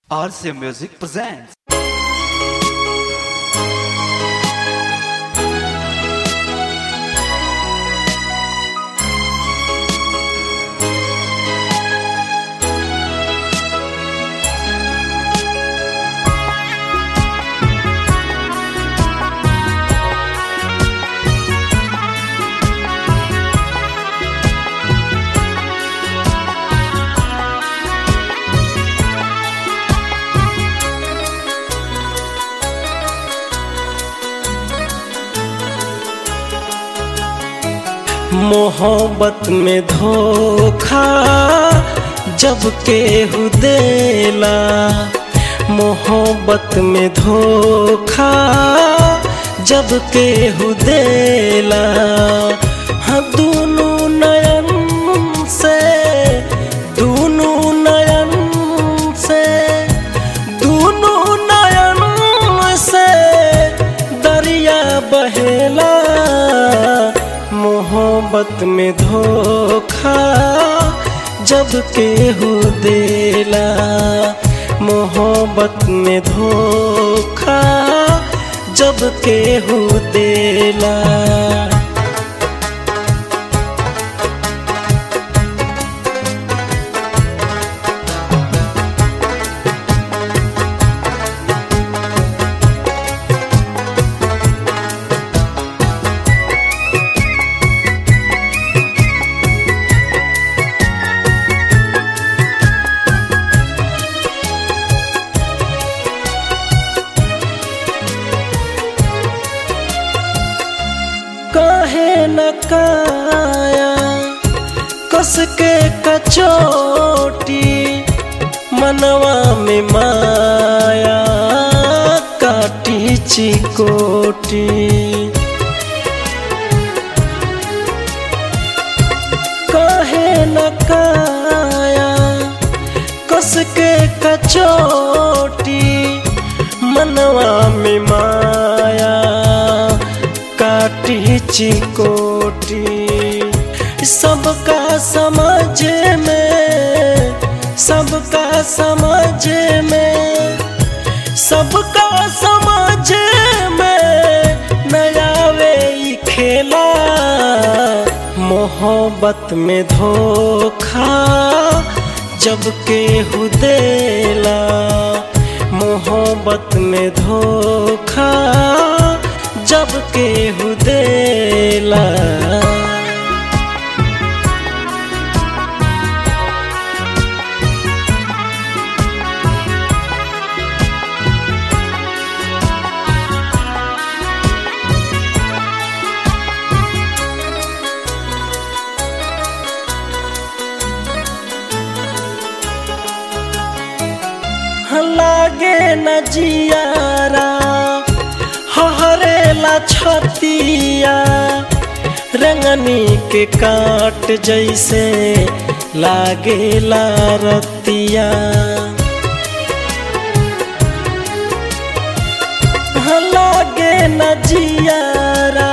RC Music presents. मोहब्बत में धोखा जब केहू देला मोहब्बत में धोखा जब केहू देला हाँ दोनों नयन से दोनों नयन से दोनों नयन से दरिया बहेला मोहब्बत में धोखा जब केहू देला मोहब्बत में धोखा जब केहू देला काहे न काया कस के कचोटी मनवा में माया काटी चिकोटी काहे न काया कस के कचोटी मनवा में माया काटी चिकोटी सबका समझ में सबका समझ में सबका समझ में नया वे ई खेला मोहब्बत में धोखा जब केहू देला मोहब्बत में धोखा जब केहू देला लागे न जियारा हरेला छतिया रंगनी के काट जैसे लागेला रतिया लागे न जियारा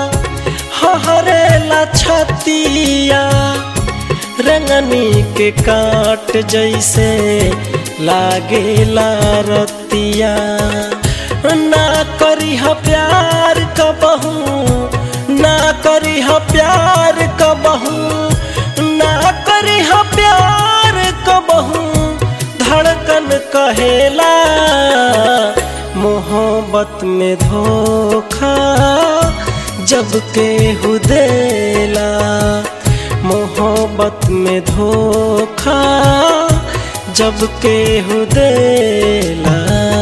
हरेला छतिया रंगनी के काट जैसे लागेला रतिया ना करी ह प्यार कबहू ना करी ह प्यार कबहू ना करी ह प्यार कबहू धड़कन कहेला मोहब्बत में धोखा जब केहू देला मोहब्बत में धोखा जब केहू देला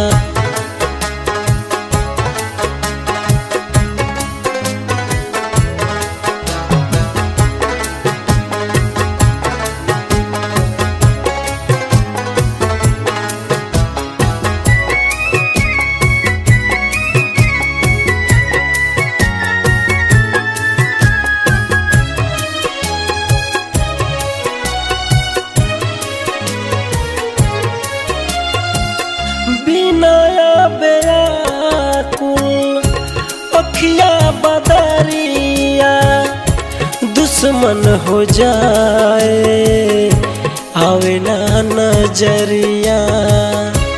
बिनाया बेयाकुल अखिया बदरिया दुश्मन हो जाए आवे ना नजरिया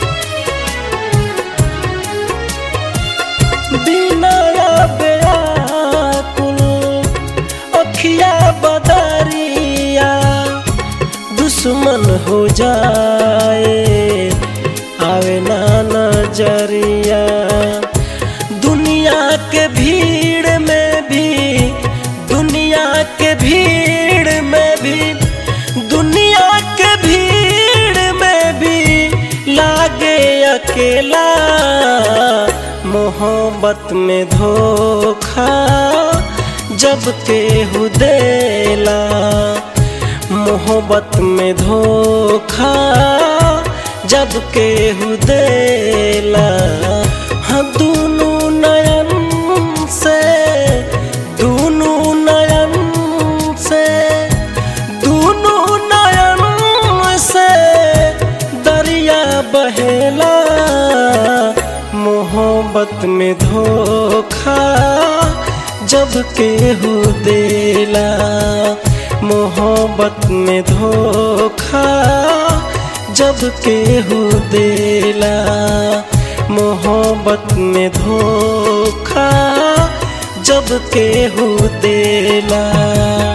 हो जाए आवे ना नजरिया दुनिया के भीड़ में भी दुनिया के भीड़ में भी दुनिया के भीड़ में भी लागे अकेला मोहब्बत में धोखा जब केहू देला मोहब्बत में धोखा जब केहू देला हाँ दूनू नयन से दूनू नयन से दूनू नयन से दरिया बहेला मोहब्बत में धोखा जब केहू देला मोहब्बत में धोखा जब केहू देला मोहब्बत में धोखा जब केहू देला